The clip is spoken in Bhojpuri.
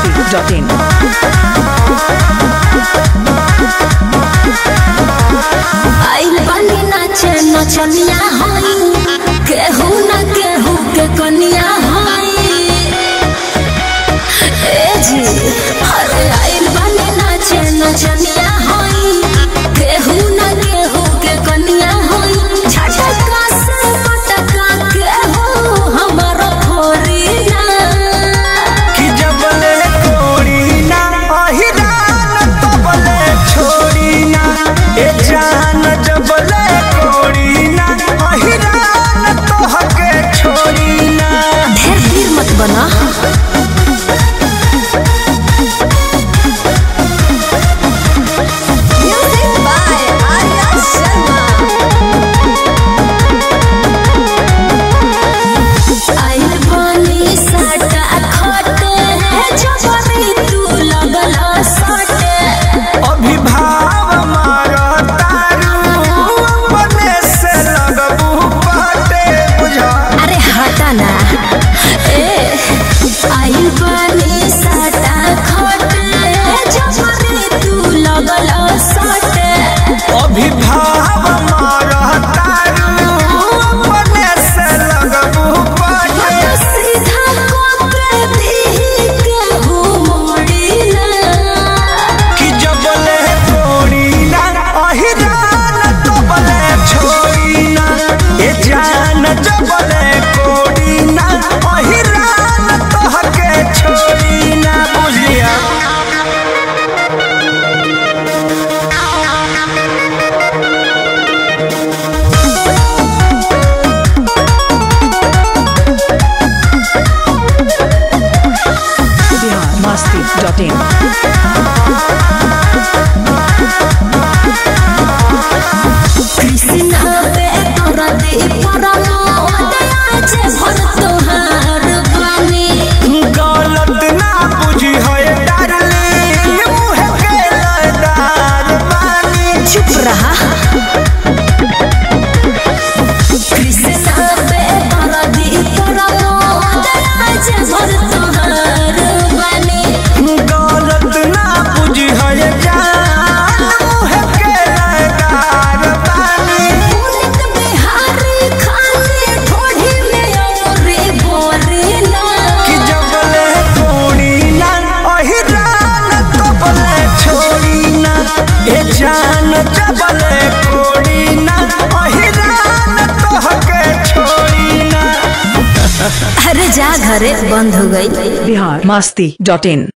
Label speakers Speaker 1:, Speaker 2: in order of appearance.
Speaker 1: masti.in.
Speaker 2: आइल बनी नाचे नचनिया होई केहू न केहू के कनिया होई ए जी अरे आइल बनी नाचे नचनिया होई केहू न केहू के कनिया होई झटका से पटका केहू हमरो फोरी ना
Speaker 3: कि जबले कोड़ी ना अहिरान तबले छोड़ी ना ए जान जबले कोड़ी ना अहिरान तोहके छोड़ी ना
Speaker 2: ढेर वीर मत बना म्यूजिक बाय आर्या शर्मा आइल पानी साटा खटे जबरी तू लगला सटे
Speaker 3: अभिभाव मारो तारू अपने से लगबू पाटे बुझा
Speaker 2: अरे हटा ना ए आइल पानी साटा खटे जबरी तू लगला सटे
Speaker 3: अभिभाव मारो तारू अपने से लगबू पाटे
Speaker 2: सीधा कोपरे भी केहू मोड़ी ना
Speaker 3: कि जबले कोड़ी ना अहिरान तबले छोड़ी ना ए जान जबले कोड़ी ना अहिरान तोहके छोड़ी ना बुझिया
Speaker 1: Bihar masti.in.
Speaker 2: कृष्णा पे तोरा दे परमो आज भर तोहार बानी
Speaker 3: गलत ना बुझी है डार्लिंग मुँह के लदार बानी
Speaker 2: चुप रहा कृष्णा पे तोरा दे परमो आज भर तोहार बानी
Speaker 3: गलत ना बुझी है जान मुँह के लदार बानी
Speaker 2: पुनित बिहारी खाली ठोड़ी में औरे बोरे ना
Speaker 3: कि जबले कोड़ी ना अहिरान तबले छोड़ी ना ए जान जबले कोड़ी ना अहिरान तोहके छोड़ी ना
Speaker 2: अरे जा घरे बंद हो गई
Speaker 1: Bihar masti.in.